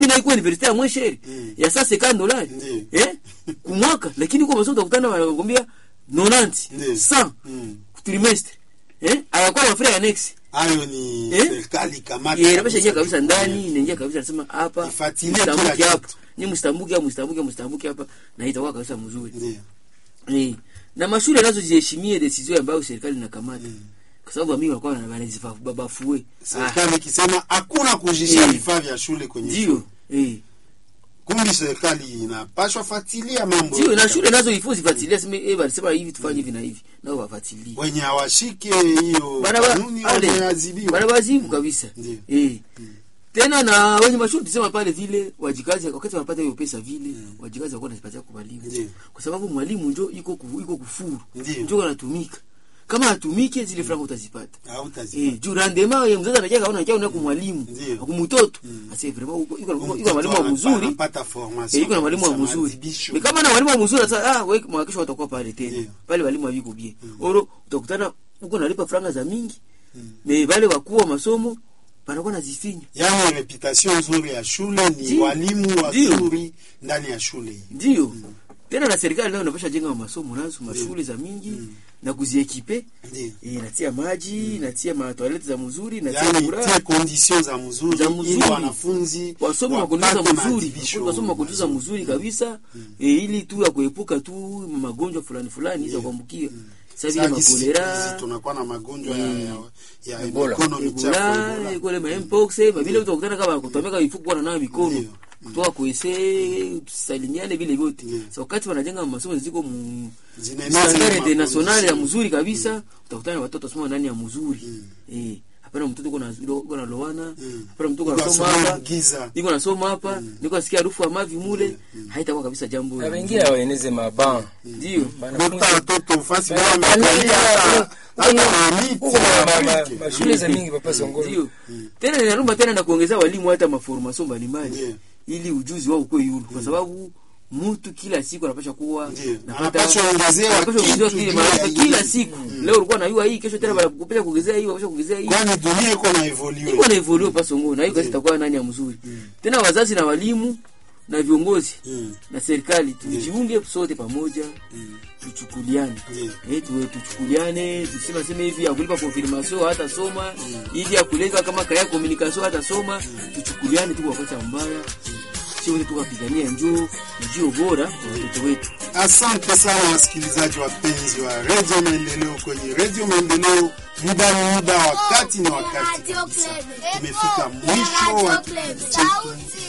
na iko universite ya mweshere Mm. ya saa sekani dolari Ndiyo. eh kumwaka lakini kwa masomo utakutana wanakwambia 90 Ndiyo. 100 Mm. trimestre eh ayakuwa mafre annex hayo ni Eh? serikali kamata yeye inabasha ingia kabisa kabisa jukumu. ndani inaingia kabisa nasema hapa Ifuatilie mstambuke kila hapa kitu. ni mstambuke hapa mstambuke mstambuke hapa na itakuwa kabisa mzuri Ndiyo. eh na mashule nazo ziheshimie decision ambayo serikali inakamata kwa sababu mimi walikuwa wanazibafue serikali ikisema hakuna kujisha Eh. vifaa vya shule kwenye shule ndio eh kumbi serikali inapashwa fuatilia mambo sio na yote. shule nazo ifo zifuatilie sema eh walisema hivi tufanye hivi na hivi nao wafuatilie wenye hawashike hiyo Bana ba- kanuni ale, wameadhibiwa bana bazibu kabisa Ndio. eh tena na wenye mashule tusema pale vile wajikazi wakati wanapata hiyo pesa vile wajikazi wako wanazipatia kwa mwalimu Ndio. kwa sababu mwalimu njo iko ku, iko kufuru Ndio. njo anatumika kama atumike zile franka utazipata hautazipata eh juu rendement ya mzazi anakia kaona kia unako mwalimu Ndio. kwa mtoto ase vraiment uko iko iko na mwalimu wa mzuri anapata Eh, formation iko na mwalimu wa kabisa, mzuri maadhibisho. Ni kama na mwalimu wa mzuri sasa ah wewe mwakisho watakuwa pale tena Ndio. pale walimu haviko bie oro utakutana uko nalipa franga za mingi me wale wakuu wa masomo wanakuwa nazifinya yaani reputation nzuri ya shule ni Ndio. walimu Ndio. wazuri ndani ya shule hii ndio tena na serikali nayo inapasha jenga masomo nazo mashule za mingi na kuziekipe Ndio. eh natia maji natia matoileti za mzuri natia yaani kura tie condition za mzuri Za ili mzuri. wanafunzi wasome makondiza wapate mzuri maadhibisho wasome makondiza mzuri kabisa eh, ili tu ya kuepuka tu magonjwa fulani fulani za kuambukia sasa vile Sasa hizi siku makolera hizi tunakuwa na magonjwa ya, ya, ya Ebola. mikono michafu Ebola, Ebola. kule ma mpox, ma vile utakutana kama kutomeka mifuko kwa nayo mikono. Ndio. Kutoka kuese tusalimiane vile vyote. Ndio. Sasa wakati wanajenga masomo ziko mu Zinaeneza standard ile international ya macondition. mzuri kabisa, utakutana na watoto wasoma ndani ya mzuri. Eh, hapana mtoto kuna kuna lowana, hapana mtoto Iko anasoma asoma hapa. giza. Niko nasoma hapa, niko nasikia harufu ya mavi mule, haitakuwa kabisa jambo. na la wengine mzuri. waeneze maban Ndio. Kuta watoto fasi Ba- wao ba- wamekalia hata- hata na miti Huko ma- ma- ma- Afrika. mashule za mingi papa Songolo Ndio. Tena ninarumba tena na kuongeza walimu hata maformation mbalimbali Ndio. ili ujuzi wao ukuwe yulu kwa sababu mtu kila siku anapasha kuwa Ndio. napata- Anapaswa ongezewa anapaswa ongezewa kitu kile juu ya maarifa ingine. kila siku leo ulikuwa na yua hii kesho tena wanakupeleka kuongezea hii wanapasha kuongezea hii kwani dunia iko na evolue iko na evolue pa songo na hiyo kazi itakuwa nani ya mzuri tena wazazi na walimu na viongozi Mm. na serikali tujiunge sote pamoja tuchukuliane Ndio. eh tuwe tuchukuliane tusema sema hivi ya kulipa confirmation hata soma hivi ya kuleta kama kaya communication hata soma tuchukuliane tu kwa wakati mbaya sio wote tukapigania njoo njoo bora kwa watoto wetu Asante sana wasikilizaji wapenzi wa Radio Maendeleo kwenye Radio Maendeleo. Muda ni muda, wakati ni wakati kabisa. Tumefika mwisho wa kipindi chetu